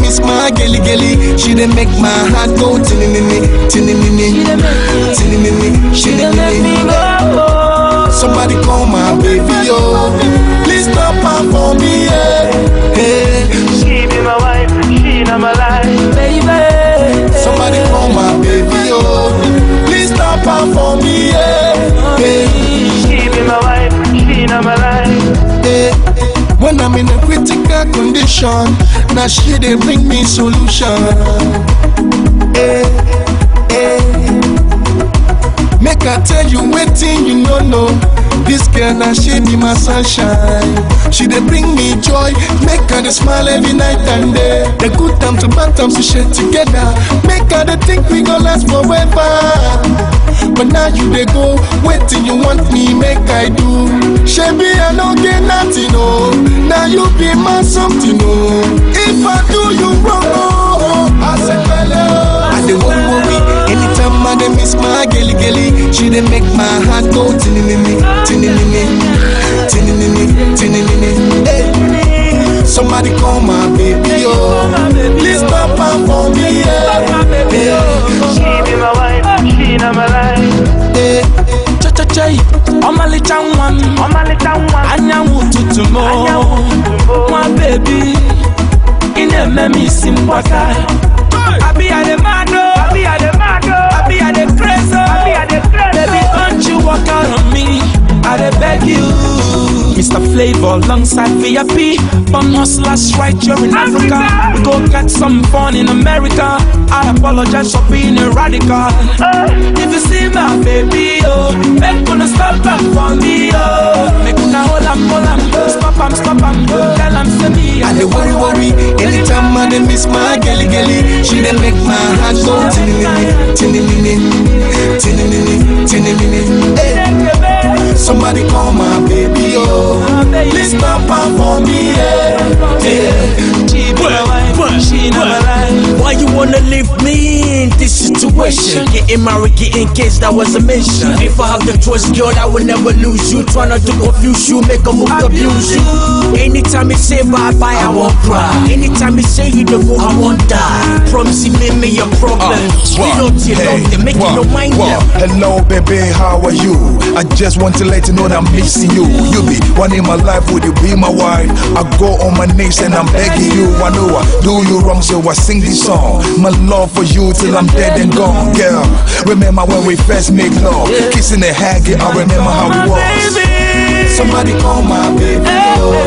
miss my gelly gelly. She dey make my heart go tinini tinini tinini She dey make me tinini. go. Somebody call my baby, oh. Please stop her for me, yeah. Hey, She be my wife, she not my life. Baby. somebody call my baby, oh. Please stop her for me, yeah. Hey, She be my wife, she not my life. hey. When I'm in a critical condition, now she they bring me solution. Hey, hey. Make I tell you waiting, you no know. This girl now she be my sunshine. She dey bring me joy, make her dey smile every night and day. The good times and bad times we share together. Make her dey think we gon' last forever. But now you dey go, waiting you want me make I do. Shebi I no get nothing oh, now you be my something oh. If I do you wrong oh, I say pele oh. I dey worry worry anytime I dey miss my gelly gelly. She dey make my heart go tinini tinini tinini tinini. Hey. Somebody call my baby oh, please stop her for me yeah. Hey. She be my wife, she not my life. Hey. Cha-cha-chai, ọmalịcha nwa m ọmalịcha nwa m, anyanwụ ụtụtụ m Anyanwụ ụtụtụ m. nwa bebi ị na-eme m isi mgbaka abịa dị mmadụ Abi I dey mad oh, abịa dị crazy Abi I dey crazy baby oh. don't you walk out on me I dey beg you Mr. Flavor alongside VIP Bum hustlers right here in Africa We go get some fun in America I apologize for being a radical If you see my baby, oh Make una stop am for me, oh Make una hold am, hold am Stop am, stop am Tell am say me I dey worry worry anytime I dey miss my gelly gelly. She dey make my heart go tinini tinini tinini tinini. Hey. Somebody call my baby oh, please stop her for me yeah. yeah. She be my wife, she not my life Why you wanna leave me in this situation? Getting married, getting kids, that was a mission. If I have the choice, girl, I will never lose you. Try not to confuse you, make a move, abuse you. Anytime you say bye bye, I won't cry. Anytime you say you don't go, I won't die. Promise you made me your problem. We don't you love them, make you no mind them. Hello, baby, how are you? I just want to let you know that I'm missing you. You be one in my life, would you be my wife? I go on my knees and I'm begging you. I know I do you wrong, so I sing this song. My love for you till I'm dead and gone, girl. Remember when we first make love, kissing and hugging. I remember how it was. Somebody call my baby oh,